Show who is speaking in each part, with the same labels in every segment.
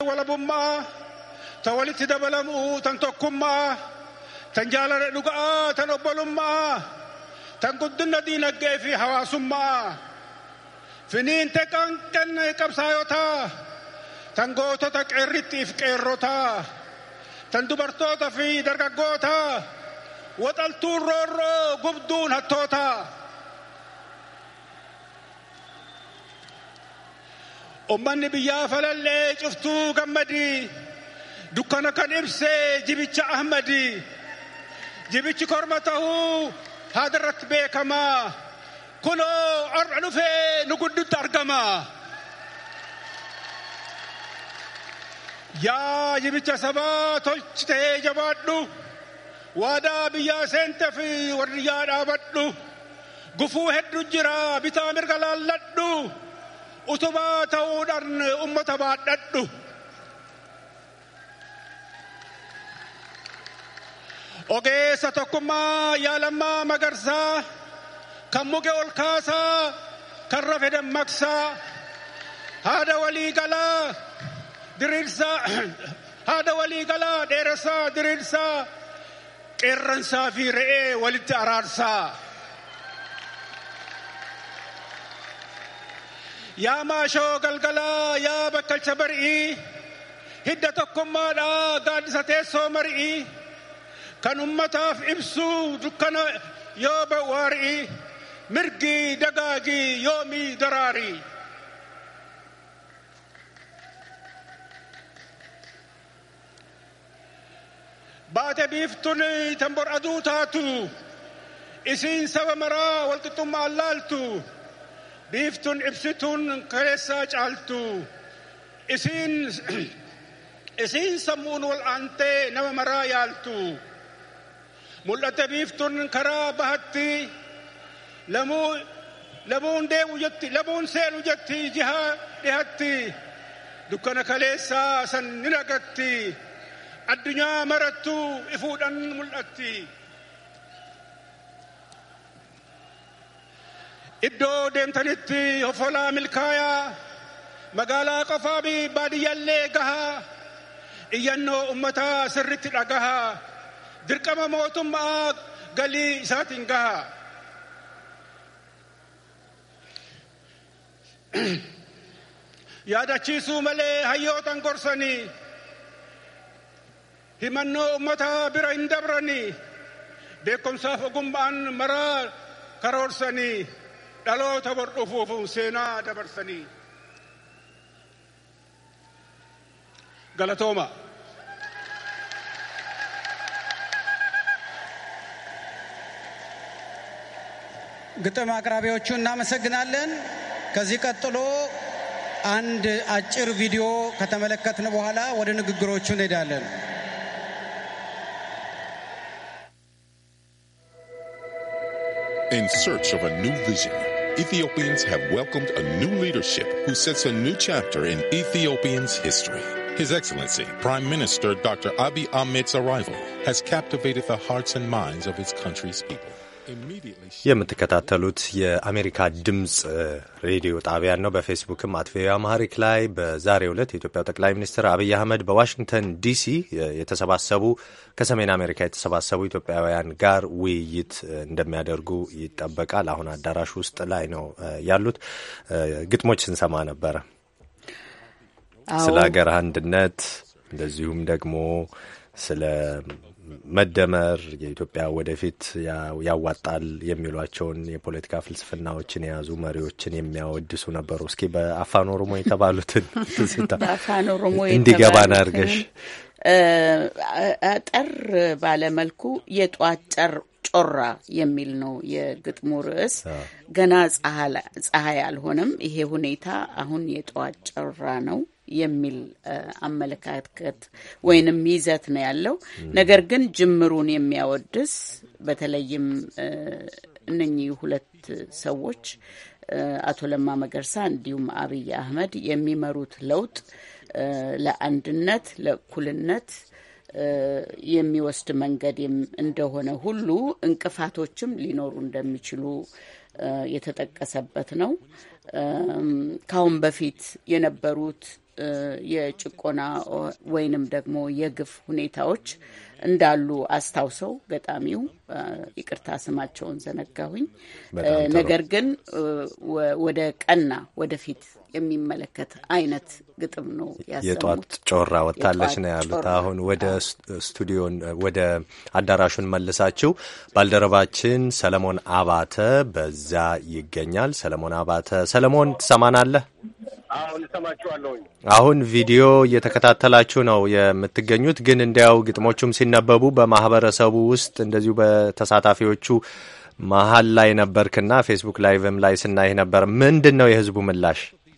Speaker 1: walabummaa ta walitti dabalamuu tan tokkummaa tan jaalala dhuga'aa tan obbolummaa tan guddina diinagdee fi hawaasummaa finiinte qanqan qabsaayotaa tan gootota qeerrittiif qeerrotaa tan dubartoota fi dargaggootaa waxaltuun roorroo gubduun hattootaa ummanni biyyaa falallee cuftuu gammadii dukkana kan ibsee jibicha ahmadii jibichi korma tahuu haadarratti beekamaa kunoo har'a dhufee nu guddutti argama. Yaa jibicha sabaa tolchitee jabaadhu waadaa biyyaa seente fi wardiyyaa dhaabadhu gufuu hedduu jira bitaa mirga laalladhu utubaa ta'uudhaan ummata baadhadhu. Ogeessa tokkummaa yaalammaa magarsaa kan muke ol kaasaa kan rafe dammaqsaa haada walii galaa diriirsaa haada walii galaa dheeressaa diriirsaa qeerransaa fi re'ee walitti araarsaa. Yaa maashoo galgalaa yaa bakkalcha bari'ii hidda tokkummaadhaa gaaddisa teessoo mari'ii kan ummataaf ibsuu dukkana yoo bawwaari'i mirgi dagaagii yoomii daraarii. baate biiftuun tan bor aduu taatu isiin saba maraa walqixxummaan laaltu biiftuun ibsituun keessaa caaltu isiin isiin sammuun wal aantee nama maraa yaaltu mul'atte biiftuun karaa bahatti lamuu lamuun deemu jetti lamuun seenu jetti jihaa dhihatti dukkana kaleessaa san ni nagatti addunyaa marattuu ifuudhaan mul'atti. Iddoo deemtanitti hoffolaa milkaayaa magaalaa qofaa fi baadiyyaallee gahaa iyyannoo ummataa sirritti dhagahaa dirqama mootummaa galii isaatiin gahaa. Yaadachiisuu malee hayyootan gorsanii himannoo ummataa bira hin dabranii beekumsaaf ogummaan maraa karoorsanii dhaloota bor dhufuuf seenaa dabarsanii. Galatooma.
Speaker 2: ግጥም አቅራቢዎቹ እናመሰግናለን። ከዚህ ቀጥሎ አንድ አጭር ቪዲዮ ከተመለከትን በኋላ ወደ ንግግሮቹ እንሄዳለን።
Speaker 3: In search of a new vision, Ethiopians have welcomed a new leadership who sets a new chapter in Ethiopians' history. His Excellency, Prime Minister Dr. Abiy Ahmed's arrival has captivated the hearts and minds of his country's people.
Speaker 4: የምትከታተሉት የአሜሪካ ድምፅ ሬዲዮ ጣቢያን ነው። በፌስቡክም አት ቪኦኤ አማሪክ ላይ በዛሬው ዕለት የኢትዮጵያው ጠቅላይ ሚኒስትር አብይ አህመድ በዋሽንግተን ዲሲ የተሰባሰቡ ከሰሜን አሜሪካ የተሰባሰቡ ኢትዮጵያውያን ጋር ውይይት እንደሚያደርጉ ይጠበቃል። አሁን አዳራሽ ውስጥ ላይ ነው ያሉት። ግጥሞች ስንሰማ ነበረ ስለ ሀገር አንድነት እንደዚሁም ደግሞ ስለ መደመር የኢትዮጵያ ወደፊት ያዋጣል የሚሏቸውን የፖለቲካ ፍልስፍናዎችን የያዙ መሪዎችን የሚያወድሱ ነበሩ። እስኪ በአፋን ኦሮሞ የተባሉትን
Speaker 5: በአፋን ኦሮሞ
Speaker 4: እንዲገባን አድርገሽ
Speaker 5: አጠር ባለመልኩ የጧት ጨር ጮራ የሚል ነው የግጥሙ ርዕስ። ገና ፀሐይ አልሆነም፣ ይሄ ሁኔታ አሁን የጠዋት ጮራ ነው የሚል አመለካከት ወይንም ይዘት ነው ያለው። ነገር ግን ጅምሩን የሚያወድስ በተለይም እነኚህ ሁለት ሰዎች አቶ ለማ መገርሳ እንዲሁም አብይ አህመድ የሚመሩት ለውጥ ለአንድነት፣ ለእኩልነት የሚወስድ መንገድ እንደሆነ ሁሉ እንቅፋቶችም ሊኖሩ እንደሚችሉ የተጠቀሰበት ነው። ካሁን በፊት የነበሩት የጭቆና ወይንም ደግሞ የግፍ ሁኔታዎች እንዳሉ አስታውሰው ገጣሚው ይቅርታ ስማቸውን ዘነጋሁኝ። ነገር ግን ወደ ቀና ወደፊት የሚመለከት አይነት ግጥም ነው ያሰሙት።
Speaker 4: የጧት ጮራ ወጥታለች ነው ያሉት። አሁን ወደ ስቱዲዮን ወደ አዳራሹን መልሳችሁ ባልደረባችን ሰለሞን አባተ በዛ ይገኛል። ሰለሞን አባተ፣ ሰለሞን ትሰማናለህ?
Speaker 6: አሁን እሰማችኋለሁኝ።
Speaker 4: አሁን ቪዲዮ እየተከታተላችሁ ነው የምትገኙት። ግን እንዲያው ግጥሞቹም ሲነበቡ በማህበረሰቡ ውስጥ እንደዚሁ በተሳታፊዎቹ መሀል ላይ ነበርክና ፌስቡክ ላይቭም ላይ ስናይህ ነበር። ምንድን ነው የህዝቡ ምላሽ?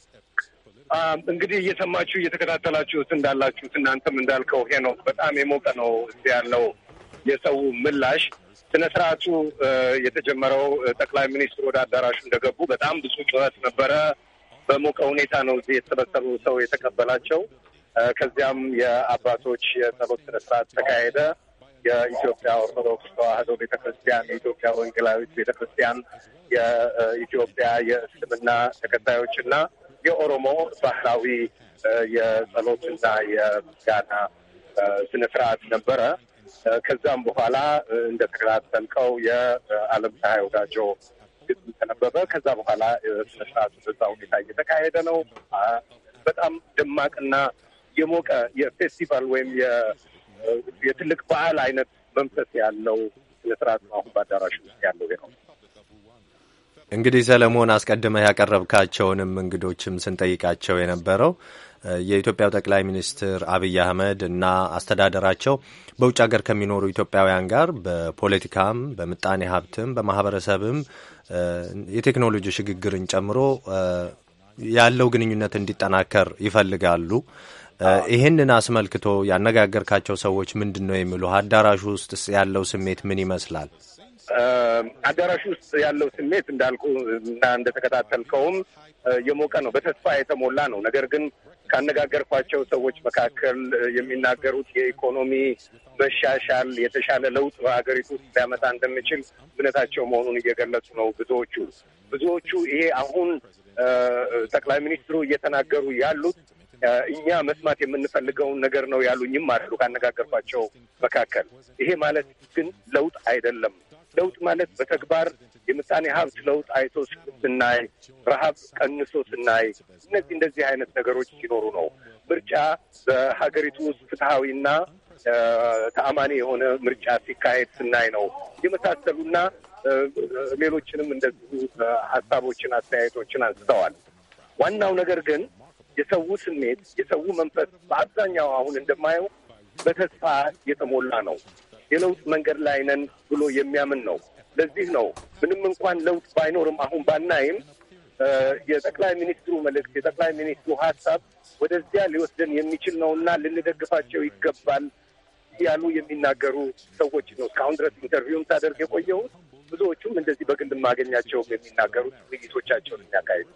Speaker 6: እንግዲህ እየሰማችሁ እየተከታተላችሁት እንዳላችሁት እናንተም እንዳልከው ሄኖክ በጣም የሞቀ ነው እዚህ ያለው የሰው ምላሽ። ስነ ስርዓቱ የተጀመረው ጠቅላይ ሚኒስትሩ ወደ አዳራሹ እንደገቡ በጣም ብዙ ጩኸት ነበረ። በሞቀ ሁኔታ ነው እዚህ የተሰበሰቡ ሰው የተቀበላቸው። ከዚያም የአባቶች የጸሎት ስነ ስርዓት ተካሄደ። የኢትዮጵያ ኦርቶዶክስ ተዋሕዶ ቤተ ክርስቲያን፣ የኢትዮጵያ ወንጌላዊት ቤተ ክርስቲያን፣ የኢትዮጵያ የእስልምና ተከታዮች እና የኦሮሞ ባህላዊ የጸሎትና የምስጋና ስነ ስርዓት ነበረ። ከዛም በኋላ እንደተከታተልከው የዓለም ፀሐይ ወዳጆ ግጥም ተነበበ። ከዛ በኋላ ስነ ስርዓቱ በዛ ሁኔታ እየተካሄደ ነው። በጣም ደማቅና የሞቀ የፌስቲቫል ወይም የትልቅ በዓል አይነት መንፈስ ያለው ስነ ስርዓት ነው አሁን በአዳራሹ ውስጥ ያለው ነው።
Speaker 4: እንግዲህ ሰለሞን አስቀድመህ ያቀረብካቸውንም እንግዶችም ስንጠይቃቸው የነበረው የኢትዮጵያው ጠቅላይ ሚኒስትር አብይ አህመድ እና አስተዳደራቸው በውጭ ሀገር ከሚኖሩ ኢትዮጵያውያን ጋር በፖለቲካም፣ በምጣኔ ሀብትም፣ በማህበረሰብም የቴክኖሎጂ ሽግግርን ጨምሮ ያለው ግንኙነት እንዲጠናከር ይፈልጋሉ። ይህንን አስመልክቶ ያነጋገርካቸው ሰዎች ምንድን ነው የሚሉ? አዳራሹ ውስጥ ያለው ስሜት ምን ይመስላል?
Speaker 6: አዳራሹ ውስጥ ያለው ስሜት እንዳልኩ እና እንደተከታተልከውም የሞቀ ነው፣ በተስፋ የተሞላ ነው። ነገር ግን ካነጋገርኳቸው ሰዎች መካከል የሚናገሩት የኢኮኖሚ መሻሻል የተሻለ ለውጥ በሀገሪቱ ውስጥ ሊያመጣ እንደሚችል እምነታቸው መሆኑን እየገለጹ ነው። ብዙዎቹ ብዙዎቹ ይሄ አሁን ጠቅላይ ሚኒስትሩ እየተናገሩ ያሉት እኛ መስማት የምንፈልገውን ነገር ነው ያሉኝም አሉ ካነጋገርኳቸው መካከል። ይሄ ማለት ግን ለውጥ አይደለም። ለውጥ ማለት በተግባር የምጣኔ ሀብት ለውጥ አይቶ ስናይ፣ ረሀብ ቀንሶ ስናይ፣ እነዚህ እንደዚህ አይነት ነገሮች ሲኖሩ ነው። ምርጫ በሀገሪቱ ውስጥ ፍትሐዊና ተአማኒ የሆነ ምርጫ ሲካሄድ ስናይ ነው የመሳሰሉና ሌሎችንም እንደዚሁ ሀሳቦችን፣ አስተያየቶችን አንስተዋል። ዋናው ነገር ግን የሰው ስሜት የሰው መንፈስ በአብዛኛው አሁን እንደማየው በተስፋ የተሞላ ነው። የለውጥ መንገድ ላይ ነን ብሎ የሚያምን ነው። ለዚህ ነው ምንም እንኳን ለውጥ ባይኖርም አሁን ባናይም የጠቅላይ ሚኒስትሩ መልእክት የጠቅላይ ሚኒስትሩ ሀሳብ ወደዚያ ሊወስደን የሚችል ነው እና ልንደግፋቸው ይገባል ያሉ የሚናገሩ ሰዎች ነው እስካሁን ድረስ ኢንተርቪውም ሳደርግ የቆየሁት። ብዙዎቹም እንደዚህ በግል ማገኛቸውም የሚናገሩት ውይይቶቻቸውን የሚያካሂዱ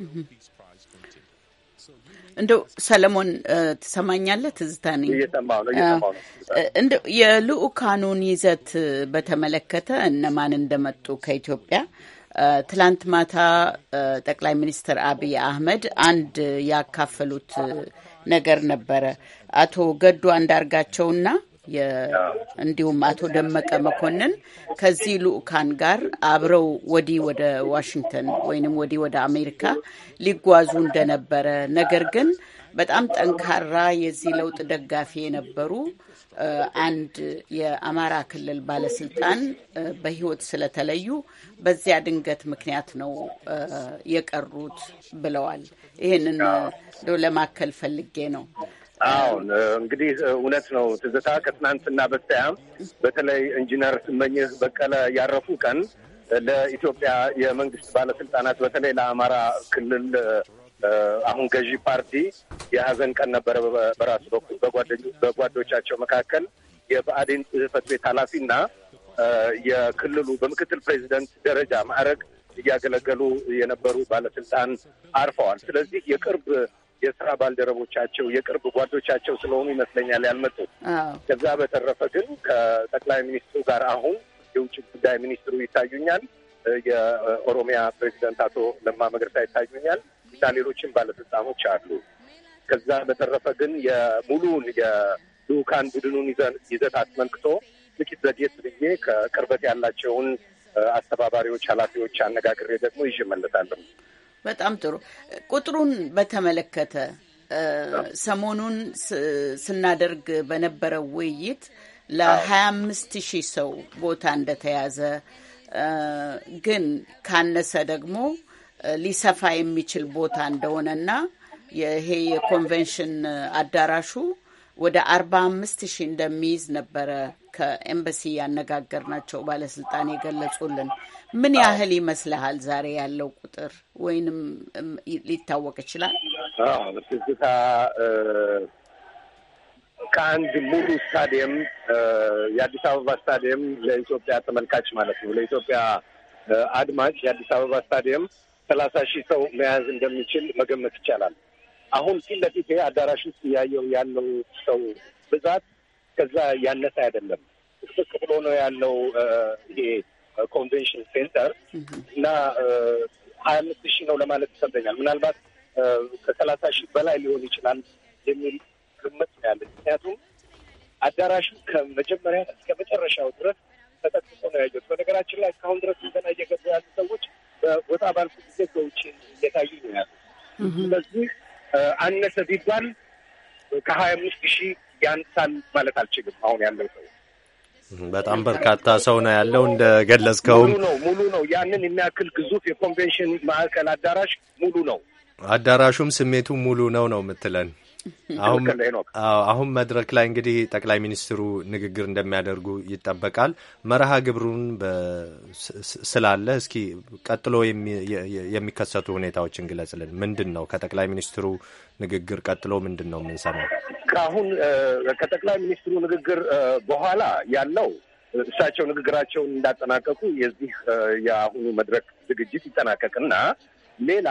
Speaker 5: እንደው ሰለሞን ትሰማኛለህ? ትዝታ ነኝ።
Speaker 6: እየሰማሁ ነው እየሰማሁ ነው።
Speaker 5: እንደው የልኡካኑን ይዘት በተመለከተ እነማን እንደመጡ ከኢትዮጵያ ትላንት ማታ ጠቅላይ ሚኒስትር አብይ አህመድ አንድ ያካፈሉት ነገር ነበረ። አቶ ገዱ አንዳርጋቸውና እንዲሁም አቶ ደመቀ መኮንን ከዚህ ልኡካን ጋር አብረው ወዲህ ወደ ዋሽንግተን ወይንም ወዲህ ወደ አሜሪካ ሊጓዙ እንደነበረ ነገር ግን በጣም ጠንካራ የዚህ ለውጥ ደጋፊ የነበሩ አንድ የአማራ ክልል ባለስልጣን በሕይወት ስለተለዩ በዚያ ድንገት ምክንያት ነው የቀሩት ብለዋል። ይህንን ለማከል ፈልጌ ነው።
Speaker 6: አሁን እንግዲህ እውነት ነው ትዝታ። ከትናንትና በስቲያም በተለይ ኢንጂነር ስመኝህ በቀለ ያረፉ ቀን ለኢትዮጵያ የመንግስት ባለስልጣናት በተለይ ለአማራ ክልል አሁን ገዢ ፓርቲ የሀዘን ቀን ነበረ። በራሱ በኩል በጓዶቻቸው መካከል የብአዴን ጽህፈት ቤት ኃላፊና የክልሉ በምክትል ፕሬዚደንት ደረጃ ማዕረግ እያገለገሉ የነበሩ ባለስልጣን አርፈዋል። ስለዚህ የቅርብ የስራ ባልደረቦቻቸው የቅርብ ጓዶቻቸው ስለሆኑ ይመስለኛል ያልመጡት። ከዛ በተረፈ ግን ከጠቅላይ ሚኒስትሩ ጋር አሁን የውጭ ጉዳይ ሚኒስትሩ ይታዩኛል፣ የኦሮሚያ ፕሬዚደንት አቶ ለማ መገርሳ ይታዩኛል እና ሌሎችም ባለስልጣኖች አሉ። ከዛ በተረፈ ግን የሙሉውን የልኡካን ቡድኑን ይዘት አስመልክቶ ጥቂት ዘግየት ብዬ ከቅርበት ያላቸውን አስተባባሪዎች፣ ኃላፊዎች አነጋግሬ ደግሞ ይዤ እመለሳለሁ።
Speaker 5: በጣም ጥሩ። ቁጥሩን በተመለከተ ሰሞኑን ስናደርግ በነበረው ውይይት ለሀያ አምስት ሺህ ሰው ቦታ እንደተያዘ ግን ካነሰ ደግሞ ሊሰፋ የሚችል ቦታ እንደሆነና ይሄ የኮንቬንሽን አዳራሹ ወደ አርባ አምስት ሺህ እንደሚይዝ ነበረ ከኤምባሲ ያነጋገርናቸው ባለስልጣን የገለጹልን። ምን ያህል ይመስልሃል ዛሬ ያለው ቁጥር ወይንም ሊታወቅ ይችላል?
Speaker 6: ትዝታ ከአንድ ሙሉ ስታዲየም የአዲስ አበባ ስታዲየም ለኢትዮጵያ ተመልካች ማለት ነው ለኢትዮጵያ አድማጭ የአዲስ አበባ ስታዲየም ሰላሳ ሺህ ሰው መያዝ እንደሚችል መገመት ይቻላል። አሁን ፊት ለፊት አዳራሽ ውስጥ እያየው ያለው ሰው ብዛት ከዛ ያነሰ አይደለም። ጥቅጥቅ ብሎ ነው ያለው ይሄ ኮንቬንሽን ሴንተር እና ሀያ አምስት ሺህ ነው ለማለት ይከብደኛል። ምናልባት ከሰላሳ ሺህ በላይ ሊሆን ይችላል የሚል ግምት ነው ያለኝ። ምክንያቱም አዳራሹ ከመጀመሪያ እስከ መጨረሻው ድረስ ተጠቅቆ ነው ያየሁት። በነገራችን ላይ እስካሁን ድረስ ገና እየገቡ ያሉ ሰዎች በወጣ ባልኩ ጊዜ በውጭ እየታዩ ነው ያሉ። ስለዚህ አነሰ ቢባል ከሀያ አምስት ሺህ ያንሳል ማለት አልችልም። አሁን ያለው ሰው
Speaker 4: በጣም በርካታ ሰው ነው ያለው። እንደ ገለጽከውም
Speaker 6: ሙሉ ነው ሙሉ ነው። ያንን የሚያክል ግዙፍ የኮንቬንሽን ማዕከል አዳራሽ ሙሉ ነው።
Speaker 4: አዳራሹም ስሜቱ ሙሉ ነው ነው የምትለን አሁን አሁን መድረክ ላይ እንግዲህ ጠቅላይ ሚኒስትሩ ንግግር እንደሚያደርጉ ይጠበቃል። መርሃ ግብሩን ስላለ እስኪ ቀጥሎ የሚከሰቱ ሁኔታዎችን ግለጽልን። ምንድን ነው ከጠቅላይ ሚኒስትሩ ንግግር ቀጥሎ ምንድን ነው የምንሰማው?
Speaker 6: ከአሁን ከጠቅላይ ሚኒስትሩ ንግግር በኋላ ያለው እሳቸው ንግግራቸውን እንዳጠናቀቁ የዚህ የአሁኑ መድረክ ዝግጅት ይጠናቀቅና ሌላ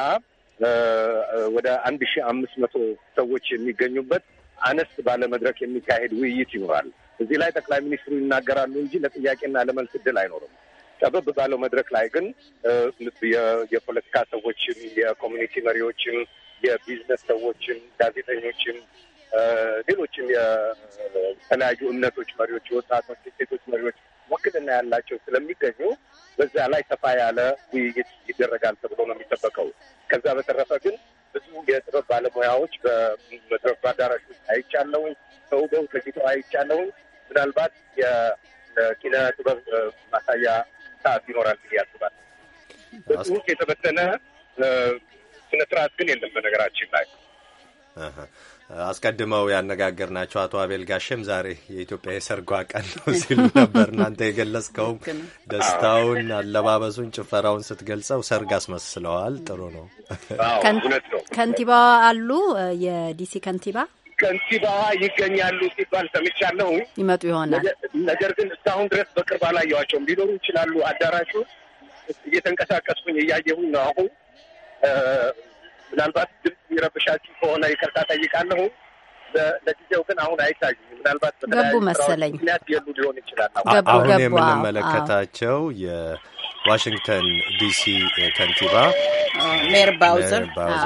Speaker 6: ወደ አንድ ሺህ አምስት መቶ ሰዎች የሚገኙበት አነስ ባለ መድረክ የሚካሄድ ውይይት ይኖራል። እዚህ ላይ ጠቅላይ ሚኒስትሩ ይናገራሉ እንጂ ለጥያቄና ለመልስ እድል አይኖርም። ጠበብ ባለው መድረክ ላይ ግን የፖለቲካ ሰዎችም፣ የኮሚኒቲ መሪዎችም፣ የቢዝነስ ሰዎችም፣ ጋዜጠኞችም፣ ሌሎችም የተለያዩ እምነቶች መሪዎች፣ የወጣቶች፣ የሴቶች መሪዎች ውክልና ያላቸው ስለሚገኙ በዛ ላይ ሰፋ ያለ ውይይት ይደረጋል ተብሎ ነው የሚጠበቀው። ከዛ በተረፈ ግን ብዙ የጥበብ ባለሙያዎች በመድረክ አዳራሽ ውስጥ አይቻለውኝ፣ ተውበው ተጊጠው አይቻለውኝ። ምናልባት የኪነ ጥበብ ማሳያ ሰዓት ይኖራል ብዬ ያስባል። በጽሁፍ የተበተነ ስነ ስርዓት ግን የለም በነገራችን ላይ
Speaker 4: አስቀድመው ያነጋገርናቸው አቶ አቤል ጋሸም ዛሬ የኢትዮጵያ የሰርጓ ቀን ነው ሲሉ ነበር። እናንተ የገለጽከውም ደስታውን፣ አለባበሱን፣ ጭፈራውን ስትገልጸው ሰርግ አስመስለዋል። ጥሩ ነው።
Speaker 7: ከንቲባዋ አሉ፣ የዲሲ ከንቲባ
Speaker 6: ከንቲባዋ ይገኛሉ ሲባል ሰምቻለሁ።
Speaker 7: ይመጡ ይሆናል።
Speaker 6: ነገር ግን እስካሁን ድረስ በቅርብ አላየኋቸውም። ሊኖሩ ይችላሉ። አዳራሹ እየተንቀሳቀስኩኝ እያየሁኝ ነው አሁን ምናልባት ድምፅ የሚረብሻችሁ ከሆነ ይቅርታ ጠይቃለሁ። ለጊዜው ግን አሁን አይታዩም። ምናልባት
Speaker 7: ገቡ መሰለኝ
Speaker 6: ምክንያት የሉ ሊሆን ይችላል።
Speaker 4: አሁን የምንመለከታቸው የዋሽንግተን ዲሲ ከንቲባ
Speaker 5: ሜር ባውዘር